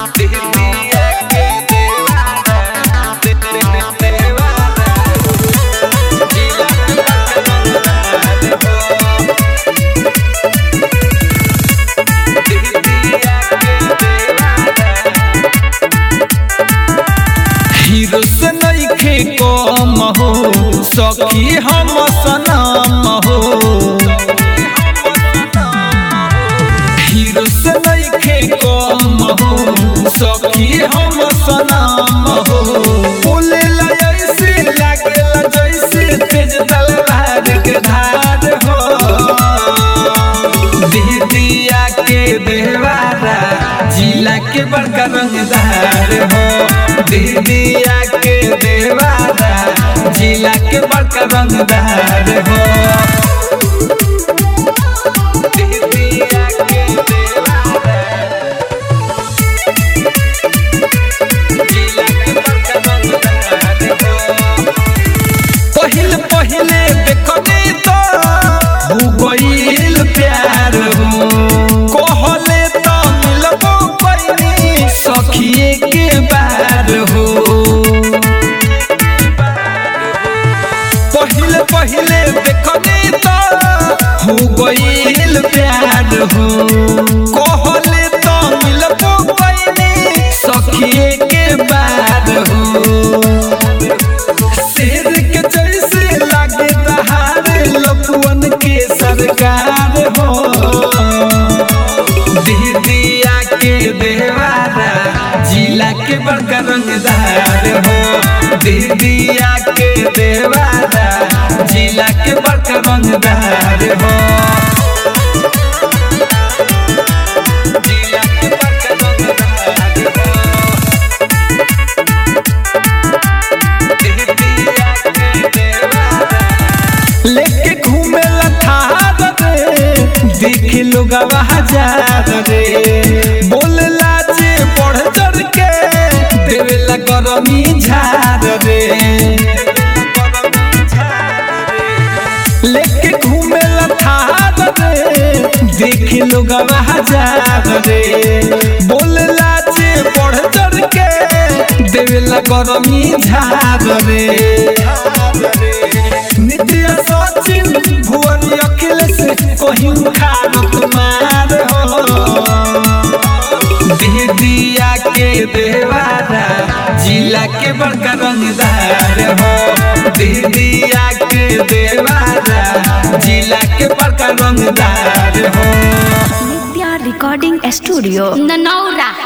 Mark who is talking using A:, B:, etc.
A: दीदिया के देवारा दे दे दे देवारा जिला के बरकरार हो दीदिया के देवारा हीरो से नइखे कम हो सखी हम सनम हो हीरो से नइखे कम हो सखी हम सनम हो बोलेला ऐसे लागेला जैसे तेज तलवार के धार हो दीदिया के देवारा जिला के बड़का रंगदार हो दीदिया के देवारा जिला के बड़का रंगदार हो दीदिया के देवारा जिला के बड़का रंगदार हो पहिल पहिले देखनी तो हो गईल प्यार हो कहले तो मिलबो पैनी सखिए के बार हो पहिले पहिले देखनी तो हो गईल प्यार हो कहले तो मिलबो पैनी सखिए के बार हो शेर के जैसे लागे दहाड़ लपुअन के सरकार हो दीदिया के देवारा जिला के बड़का रंगदार हो दीदिया के देवारा जिला के बड़का रंगदार हो जिला के बड़का रंगदार हो लेके घूमे थार रे देख लोग हजार रे बोलला जे बढ़ चढ़ के देवेला गरमी झार रे लेके घूमे थार रे देख लोग हजार रे बोलला जे बढ़ चढ़ के देवेला गरमी झार रे नित्य सचिन भुवन अखिलेश कहीं खानत मार हो दीदिया के देवारा जिला के बड़का रंगदार हो दीदिया के देवारा जिला के बड़का रंगदार हो
B: नित्या रिकॉर्डिंग स्टूडियो ननौरा